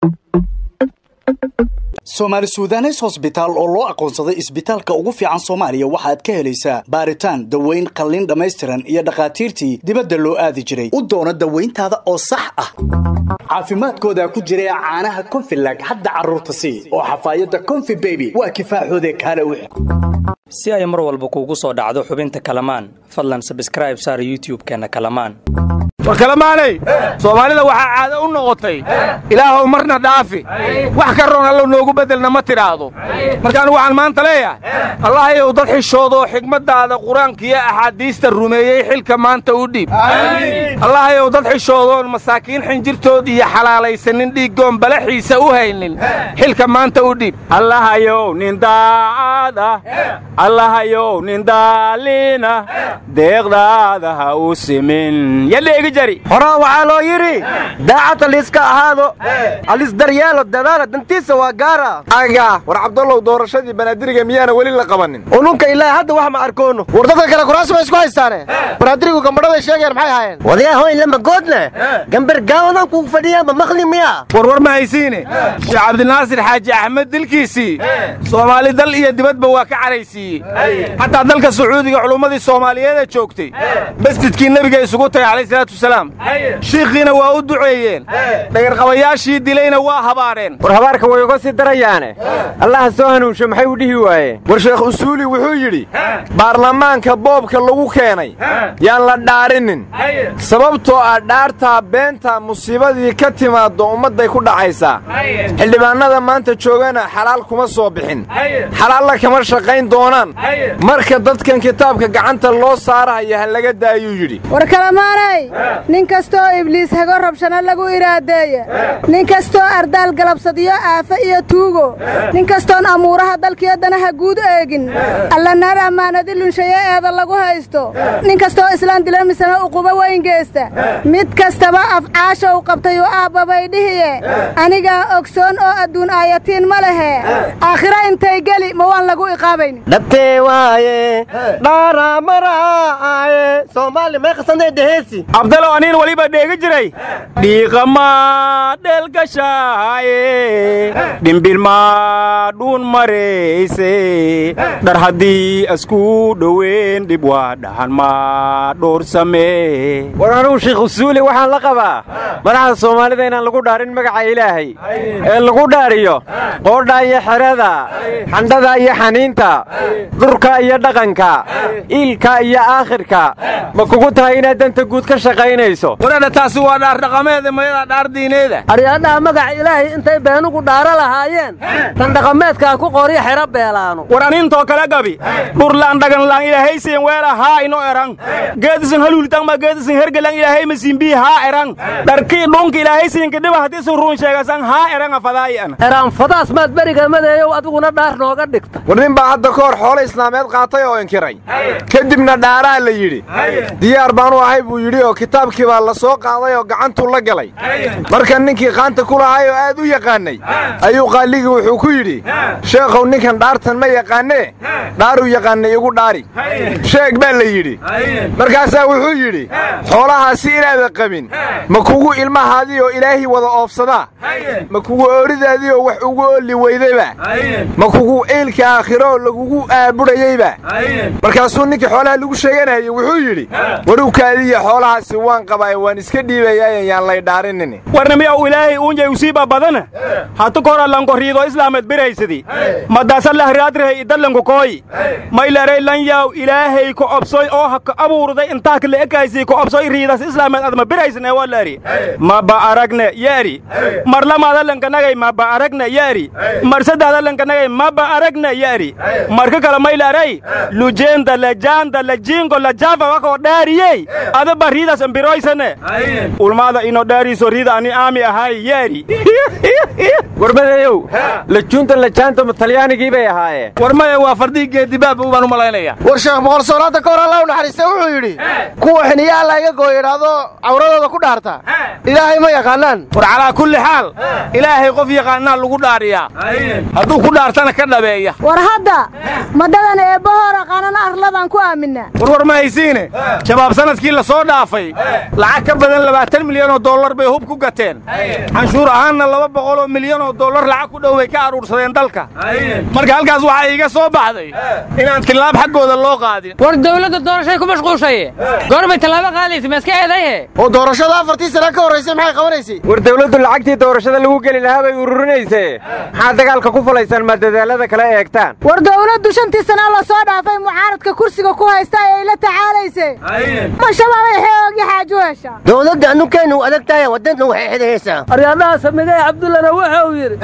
soomaali suudanes hosbitaal oo loo aqoonsaday isbitaalka ugu fiican soomaaliya waxaad ka helaysaa baaritaan daweyn qalliin dhammaystiran iyo dhakhaatiirtii dibadda loo aadi jiray u doono dawayntaada oo sax ah caafimaadkooda ku jira caanaha konfilag hadda carruurta sii oo xafaayadda konfi beby waa kifaaxoode kaale wix si ay mar walba kuugu soo dhacdo xubinta kalamaan fadlan sabskraib saar youtub-keenna kalamaan war kalamaanay soomaalida waxaa caado u noqotay ilaahow marna dhaafi wax ka roon allo noogu beddelna ma tidhaahdo marka anigu waxaan maanta leeyahay allahayow dad xishoodoo xigmaddaada qur-aankiyo axaadiista rumeeyey xilka maanta u dhiib allahayow dad xishoodoon masaakiin xinjirtood iyo xalaalaysanin dhiiggoon balaxiisa u haynin xilka maanta u dhiib allahayow nin daacada allahayow nin daaliina deeqdaada ha u simin horaa waxaa loo yidhi daacad aliiska ahaado alis daryeelo dadaala dantiisa waa gaara aga war cabdallow doorashadii banaadiriga miyaana weli la qabanin ununka ilaahi hadda wax ma arkoono war dadka kale kuraasi bay isku haystaane banaadirigu gambadhaday sheegeen maxay ahaayeen wadayahoyn lama goodle gambar gaawadan kugu fadhiyaa ma maqli miya warwar ma haysiine sheekh cabdinaasir xaaji axmed dilkiisii soomaali dal iyo dibadba waa ka caraysiiyey xataa dalka sacuudiga culummadii soomaaliyeeda joogtay masjidkii nebiga isugu tagay shiikhiina waa u duceeyeen dhagarqabayaashii dilayna waa habaareen war habaarka way uga sii darayaane allaha soo hanuunsho maxay u dhihi waayeen war sheekh usuuli wuxuu yidhi baarlamaanka boobka lagu keenay yaan la dhaarinin sababtoo ah dhaartaa beenta musiibadii ka timaaddo ummadday ku dhacaysaa xildhibaannada maanta joogana xalaal kuma soo bixin xalaalla kama shaqayn doonaan marka dadkan kitaabka gacanta loo saarahaya ha laga daayuu yidhi nin kastoo ibliis hago rabshana lagu iraadeeye nin kastoo ardaal galabsadiyo aafe iyo tuugo nin kastoon amuuraha dalkiyo danaha guud eegin alla naar ammaanadi lunshaye eeda lagu haysto nin kastoo islaan dila misana uquba weyn geesta mid kastaba afcaasha u qabtay u aabbabay dhihiye anigaa ogsoon oo adduun aayatiin ma lehe aakhira intay geli ma waan lagu iqaabayn dhabtee waaye dhaaramaraaye soomaali may qasantay dheheesi abdalow aniin weliba dheegi jiray dhiiqamaa dheelgashaaye dhimbilmaa dhuun marayse dhar haddii askuu dhoweyn dhib waa dhahan maa dhowrsamee war anugu shiikh usuuli waxaan la qabaa madaxda soomaalida inaan lagu dhaarin magaca ilaahay ee lagu dhaariyo qoodha iyo xerada xandhada iyo xaniinta dhurka iyo dhaqanka iilka iyo aakhirka ma kugu tahay inaad danta guud ka shaqaynayso waradha taasi waa dhaar dhaqameeda mayada dhaar diineeda aryaadhaha magaca ilaahay intay beenugu dhaaro lahaayeen tan dhaqameedkaa ku qoryo xero beelaano war aniintoo kale gabi dhurlaan dhaganlaan ilaahaysiin weela haa ino erang geedisin haluulitangma geedisin hergelang ilaahay masiimbii haa erang dharkii dhunka ilaahaysiinka dhiba haddiisin ruun sheegasan haa eranga fadaayi'an eraan fadaas maad beriga madeeyow adiguna dhaar nooga dhigta war nin baa hadda ka hor xoolo islaameed qaatay oo inkiray kadibna dhaaraa la yidhi diyaar baanu ahay buu yidhi oo kitaabkii baa la soo qaaday oo gacantuu la galay marka ninkii qaanta ku lahay oo aad u yaqaannay ayuu qaaligii wuxuu ku yidhi sheekhow ninkan dhaartan ma yaqaannee dhaaruu yaqaannay igu dhaari sheeg baa la yidhi markaasaa wuxuu yidhi xoolahaasi inaada qabin ma kugu ilmahaadii oo ilaahay wada oofsadaa ma kugu ooridaadii oo wax ugu oolli weydayba ma kugu eylka aakhiroo lagugu aabudhayeyba markaasuu ninkii xoolaha lagu sheeganayay wuxuu yidhi waruwkaadiiyo xoolahaasi waan qabaaye waan iska dhiibayaayan yaan lay dhaarinin warnamiyaw ilaahay uunjay usiiba badana hatu kora lankoriido islaamed biraysadi madaasa lahraadrihay idallanku kooyi maylaray lanyaw ilaahay ku obsoy oo haka abuurday intaak la ekaysii ku obsoy riidas islaamed adma biraysne walari maba aragne yaari marlamaada lankanagay maba aragne yaari marsadaada lankanagay maba aragne yaari marka kale maylaray lujeenda lajaanda lajiingo lajaafa wakoo dhaariyey adaba riidas ambiroysane ulmaada ino dhaariiso riida ani aami ahay yaari warbadeeyow lajuunta lajaanta talyaanigii bay ahaayeen war maya waa fardihii geedibaaba baan u malaynaya war sheekh boqol soonaadda ka hor alla u naxariista wuxuu yidhi kuwa xiniya alla iga gooyo idhaahdo cawradooda ku dhaarta ilaahay ma yaqaanaan war calaa kulli xaal ilaahay qof yaqaanaa lagu dhaariyaa hadduu ku dhaartana ka dhabeeya war hadda madhadan eebbahoo aqaanan arladaan ku aaminaa warwar ma haysiine shabaab sanadkii la soo dhaafay lacag ka badan labaatan milyan oo dollar bay hub ku gateen canshuur ahaanna laba boqol oo milyan oo dollar lacag ku dhow bay ka aruursadeen dalka marka halkaas waxaa iiga soo baxday inaan tillaab xaggooda loo qaadin war dawladda doorashay ku mashquushaye goorbay tallaabo qaadaysa ma iska eedayhe oo doorashada afartii sana ka horraysay maxay qabanaysay war dawladdu lacagtii doorashada lagu geli lahaa bay ururinaysee maxaa dagaalka ku fulaysaan ma dadaalada kale eegtaan war dawladdu shantii sana la soo dhaafay mucaaradka kursiga ku haysta ay la tacaalaysay ma shabaabay xoogii xaaju hesha dowladda annukeennu adag tahay waddanna waxay xidhaysaa aryaadhaha samigay cabdullana wuxuu yidhi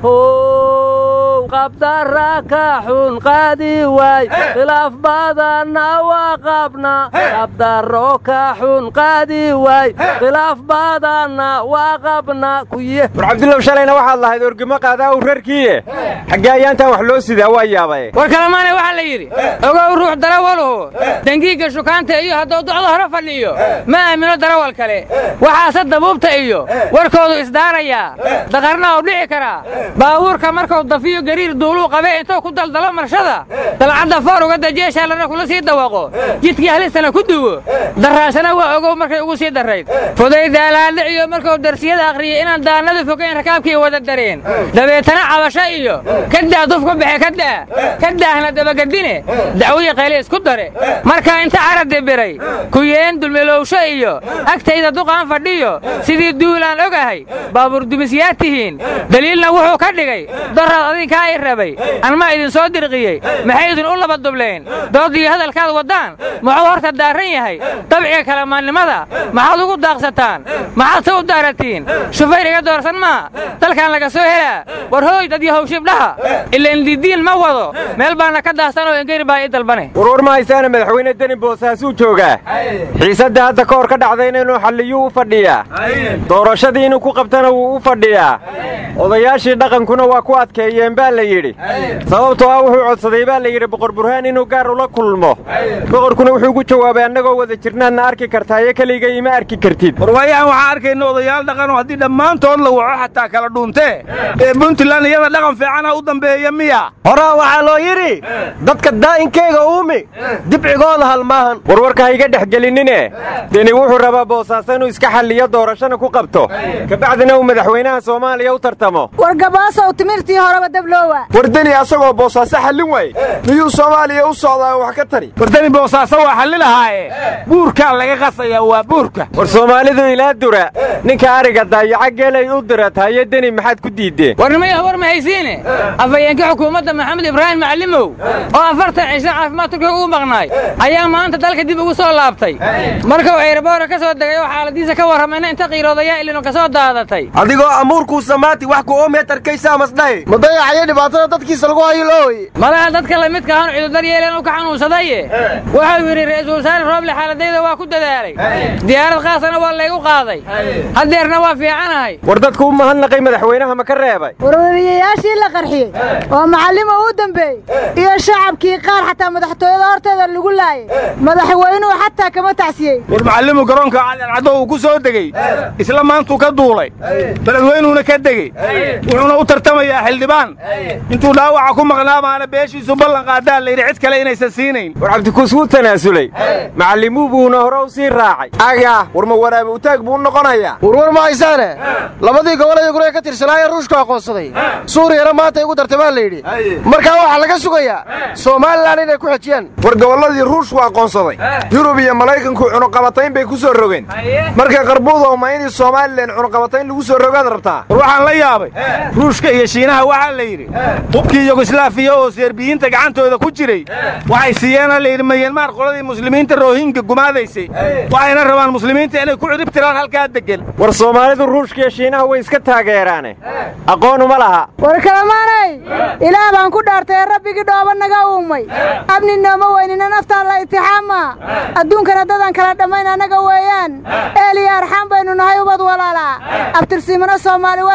how qabdara ka xun qaadi waay khilaaf badanna waa qabna qabdaro ka xun qaadi waay khilaaf badanna waa qabna kuye war cabdullow shalayna waxaad lahayd orgimo qaadaa u rarkiiye xaggee ayaantan wax loo sidaa waa yaabay war kalamaane waxaa la yidhi ogow ruux darawaluhu dangiigga shukaanta iyo hadduu docdo hore fadhiyo ma aamino darawal kale waxaase dabuubta iyo warkoodu isdaarayaa daqarna uu dhici karaa baabuurka markuu dafiyo gariir duuluu qabe intuu ku daldalo marshada dalcadda foor uga dajeeshaalana kula sii dawaqo jidkii halistana ku duwo daraashana waa ogow markay ugu sii darrayd fudaydaalaadhiciyo markuu darsiyada akhriyey inaan daannadu fogayn rakaabkii wada dareen dabeetana cabasho iyo kadaa duf ku baxe kadaa kadaahna dabagadine dacwii qayle isku dare markaa inta caradi biray kuyeen dulmelowsho iyo agtayda duqaan fadhiyo sidii duulaan ogahay baabuur dumisyaad tihiin daliilna wuxuu ka dhigay doraad adinkaa i rabay anmaa idinsoo dirqiyey maxay idin u laba dubleen dood iyo hadalkaad waddaan muxuu horta daarran yahay dabciga kalamaannimada maxaad ugu daaqsataan maxaad se u daaratiin shufayr iga doorsan maa dalkan laga soo helaa war hooy dad iyo hawshibdhaha ilaan didiin ma wado meel baana ka daahsan oo engeri baa ii dalbane warwar ma haysaana madaxweyne deni boosaasuu joogaa xiisadda hadda ka hor ka dhacdayna inuu xalliyuu u fadhiyaa doorashadii inuu ku qabtana wuu u fadhiyaa odayaashii dhaqankuna waa ku adkeeyeen baa la yidhi sababtoo ah wuxuu codsaday baa la yidhi boqor burhaan inuu gaar ula kulmo boqorkuna wuxuu ku jawaabay annagoo wada jirnaadna arki kartaayo keligay ima arki kartid warwaayahan waxaan arkayna odayaal dhaqanoo haddii dhammaantood la waco xataa kala dhuuntee ee puntland iyada dhaqan fiicana u dambeeya miya horaa waxaa loo yidhi dadka daa'inkeyga uumi dibcigooda halmaahan warwarka ha iga dhex gelinine deni wuxuu rabaa boosaaso inuu iska xalliyo doorashana ku qabto kabacdina uu madaxweynaha soomaaliya u tartamo war gabaasow timirtii horeba dabloowa war deni asagoo boosaaso xallin waaye miyuu soomaaliya u socdaa wax ka tari wardani boosaaso waa xalli lahaaye buurkaa laga qasayaa waa buurka war soomaalidu ilaa dura ninka ariga daayaca geelay u diratayo deni maxaad ku diiddeen warnimaya war ma haysiine afhayeenka xukuumadda maxamed ibraahim macallimow oo afartan cisho caafimaad turkiga ugu maqnaay ayaa maanta dalka dib ugu soo laabtay markuu eeraboora ka soo degay oo xaaladiisa ka warramayna inta qiiroodayaa ilinu ka soo daadatay adigoo amuurkuu samaati wax ku oomeetarkaysaa masdhahe ma dayacayo dhibaatada dadkiisa lagu hayo looy malaha dadka lamidka ahan cudurdar yeeleen u ka xanuunsadaye wuxuu yidhi ra'iisul wasaare rooble xaaladayda waa ku dadaalay diyaarad khaasana waa laygu qaaday haddeerna waa fiicanahay war dadku u mahadnaqay madaxweynaha ma ka reebay warwariyayaashii la qarxiyey oo macallima uu dambeeyey iyo shacabkii qaar xataa madaxtooyada horteeda lagu laayay madaxweynuhu xataa kama tacsiyey war macallimu garoonka cadancaddo uu ku soo degey isla maantuu ka duulay beledweynuuna ka degey wuxuuna u tartamayaa xildhibaan intuu dhaawaca ku maqnaa baana beeshiisu ballan qaadaa layidhi cid kale inaysan siinayn war cabdikuus wuu tanaasulay macallimuu buuna hore u sii raacay aga war ma waraabe utaag buu u noqonayaa warwar ma haysaane labadii gobol ee guree ka tirsanaaye ruushku aqoonsaday suuriyana maanta igu dartay baa la yidhi markaa waxaa laga sugayaa somalilan inay ku xejiyaan war gobolladii ruushku aqoonsaday yurub iyo maraykanku cunuqabatayn bay ku soo rogeen marka qarbuudow ma inii somalilan cunuqabatayn lagu soo rogaad rabtaa war waxaan la yaabay ruushka iyo shiinaha waxaa la yidhi hubkii yugoslaafiya oo serbiyiinta gacantooda ku jiray waxay siiyeena layidhi mayanmaar qoladii muslimiinta roohinga gumaadaysay waxayna rabaan muslimiinta inay ku cidhib tiraan halkaa deggan war soomaalidu ruushka iyo shiinaha way iska taageeraane aqoon uma laha war kalamaanay ilaah baan ku dhaartay rabbigii dhooba naga uumay abni nooma weynina naftaa la itixaamaa adduunkana dadan kala dhammayn annaga weeyaan eeliya arxaan baynu nahay ubad walaalaa abtirsiimano soomaali waa saga imaan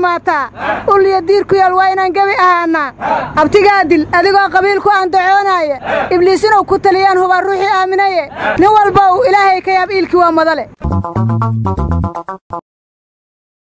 dhammaataa ulliya diir ku yaal waa inaan gebi ahaannaa abtigaa dil adigoo qabiil ku andacoonaaya ibliis inuu ku taliyaan hubaa ruuxii aaminaye nin walba uu ilaahay ka yaab iilkii waa madale